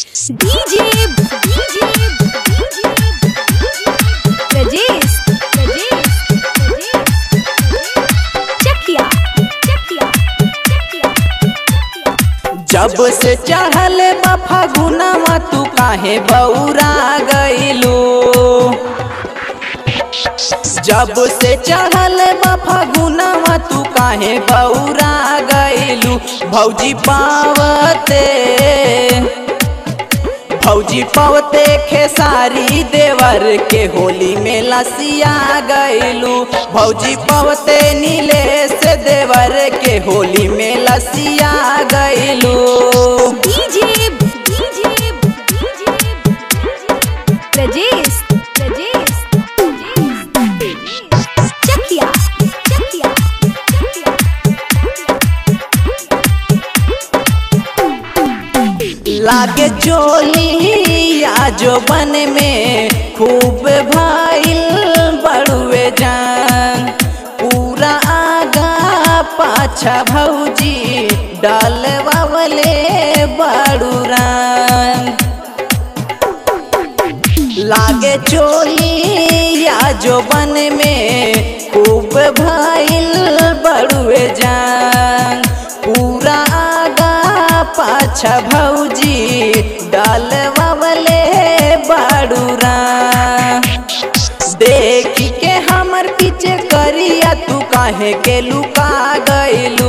DJ DJ Rajesh Rajesh Chakia Chakia जब से चढ़ल बा फगुनवा तू काहे बौरा गइलू जब से चढ़ल बा फगुनवा तू काहे बौरा गइलू भौजी पावते भौजी पावते खेसारी देवर के होली में लसिया गइलू भौजी पावते नीले से देवर के होली में लसिया गइलू DJ DJ Rajesh Rajesh Chakia Chakia लागे चोली या जो बन में खूब भाईल बड़ुए जान पूरा आगा पाछा भौजी डालवावले बड़ुरान लागे चोली या जो बन में खूब भाईल बड़ुए जान पूरा आगा पाछा भौजी डालवावले बड़ुरा देख के हमर पीछे करिया तू काहे के लुका गइलू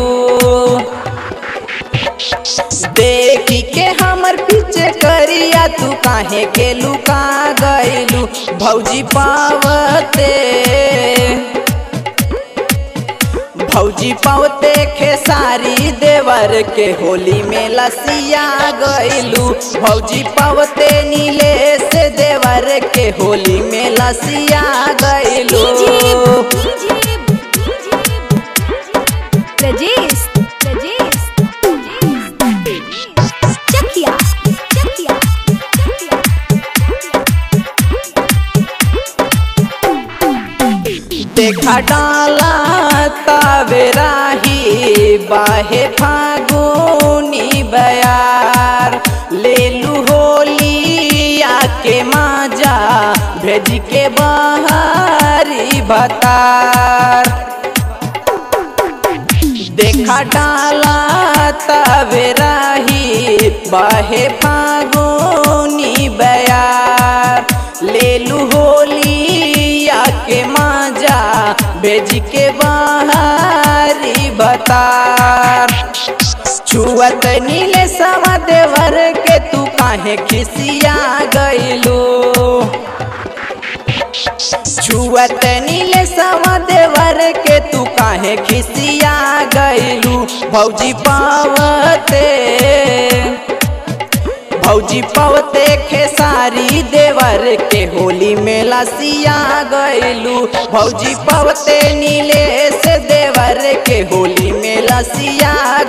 देख के हमर पीछे करिया तू काहे के लुका गइलू भौजी पावते भौजी पावते खेसारी देवर के होली में लसिया गइलू भौजी पावते नीले से देवर के होली में लसिया गइलू Rajesh Rajesh Chakia Chakia देखा डाला तावेराही बाहे फागुनी बयार ले लू होली आके माजा भेज के बाहरी बतार देखा डाला तवेराही बाहे फागुनी बयार ले लू होली आके माजा भेज के बाहरी बतार छुअत नीले सवा देवर के तू काहे खिसिया गइलू छुअत नीले सवा देवर के तू काहे खिसिया गइलू भौजी पावते भौजी पावते खेसारी देवर के होली में लसिया गइलू भौजी पावते नीले से देवर के होली में लसिया